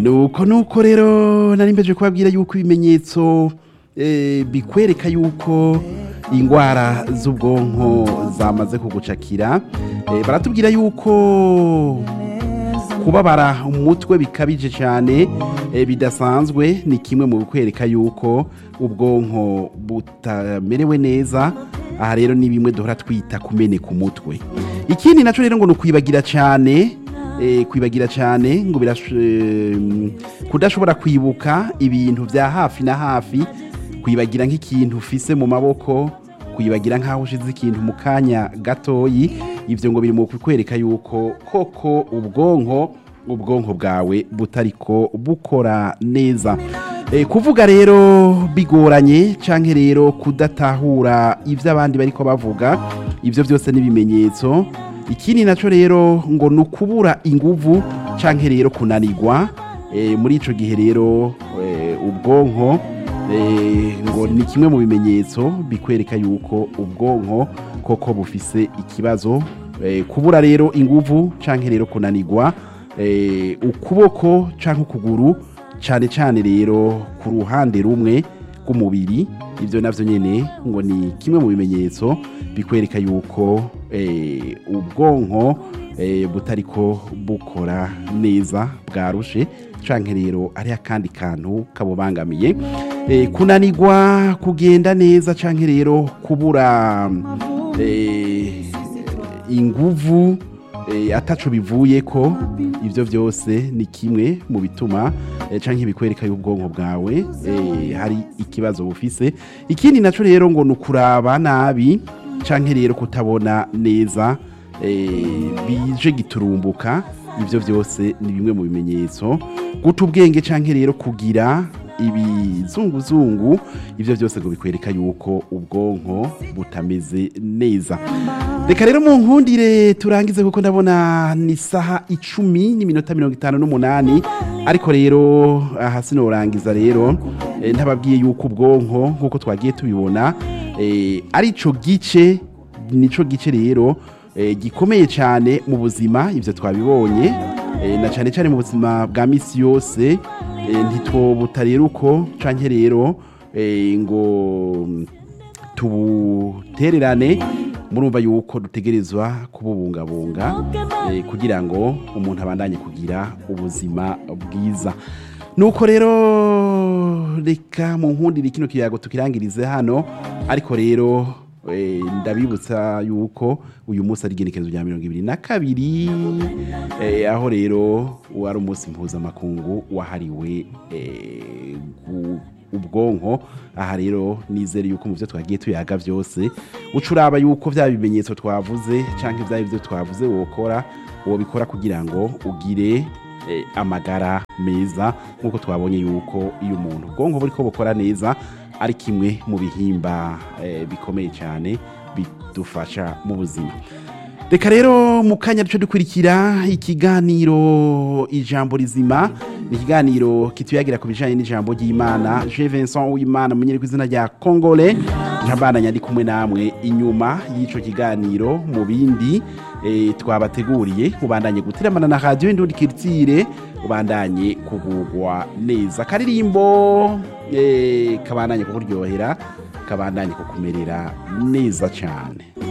nuko nuko rero nari mbeje kubabwira yuko ibimenyetso eh, bikwereka yuko ingwara z'ubwonko zamaze kugucakira Eh, baratubwira yuko kubabara umutwe bikabije cyane eh, bidasanzwe ni kimwe mu bikwereka yuko ubwonko butamerewe neza aha rero ni bimwe duhora twita kumeneka umutwe ikindi nacyo rero ngo ni ukwibagira cyane eh, kwibagira cyane ngo birash- em, kudashobora kwibuka ibintu bya hafi na hafi kwibagira nk'ikintu ufise mu maboko kwibagira nk'aho ushize ikintu mu kanya gatoyi ibyo ngo biri mu kukwereka yuko koko ubwonko ubwonko bwawe butariko bukora neza Eh, kuvuga rero bigoranye canke rero kudatahura ivyo abandi bariko bavuga ivyo byose n'ibimenyetso ikindi naco rero ngo ni ukubura inguvu canke rero kunanirwa Eh, muri ico gihe rero eh, ubwonko eh, ngo ni kimwe mu bimenyetso bikwereka yuko ubwonko koko bufise ikibazo Eh, kubura rero inguvu canke rero kunanirwa eh, ukuboko canke ukuguru cyane cyane rero ku ruhande rumwe rw'umubiri ibyo navyo nyene ngo ni kimwe mu bimenyetso bikwereka yuko eh, ubwonko eh, butariko bukora neza bwarushe canke rero ari akandi kantu kabubangamiye eh, kunanirwa kugenda neza canke rero kubura eh, inguvu eh, ataco bivuye ko ivyo byose ni kimwe mu bituma eh, canke bikwereka y'ubwonko bwawe eh, hari ikibazo bufise ikindi naco rero ngo ni ukuraba nabi canke rero kutabona neza eh, bije giturumbuka ivyo byose ni bimwe mu bimenyetso guta ubwenge canke rero kugira ibizunguzungu ivyo byose ngo bikwereka yuko ubwonko butameze neza reka rero mu nkundire turangize kuko ndabona ni saha icumi n'iminota mirongo itanu n'umunani ariko rero aha sinorangiza rero eh, ntababwiye yuko ubwonko nk'uko twagiye tubibona eh, ari ico gice nico gice rero eh, gikomeye cyane mu buzima ivyo twabibonye eh, na cyane cyane mu buzima bwa misi yose eh, ntitwobuta rero uko canke rero eh, ngo tubutererane murumva yuko dutegerezwa kububungabunga eh, kugira ngo umuntu abandanye kugira ubuzima bwiza nuko rero reka mu nkundire kino kiyago tukirangirize hano ariko rero eh, ndabibutsa yuko uyu munsi ari igenekerezo rya mirongo ibiri na kabiri eh, aho rero wari umunsi mpuzamakungu wahariwe eh, gu- ubwonko aha rero nizere yuko mu byo twagiye tuyaga byose uca uraba yuko bya bimenyetso twavuze cyangwa ibya byo twavuze wokora wobikora kugira ngo ugire eh, amagara meza nk'uko twabonye yuko iyo umuntu ubwonko buri ko bukora neza ari kimwe mu bihimba eh, bikomeye cyane bidufasha mu buzima reka rero mu kanya duce dukurikira ikiganiro ijambo rizima ni ikiganiro kituyagira ku bijyanye n'ijambo ry'imana je vincent w'imana munyeri ku izina rya kongole njambana nyandi kumwe namwe inyuma y'icyo kiganiro mu bindi eh, twabateguriye ubandanye gutiramana na radiyo indundi kiritire ubandanye kugugwa neza akaririmbo eh, kabandanye kukuryohera kabandanye kukumerera neza cyane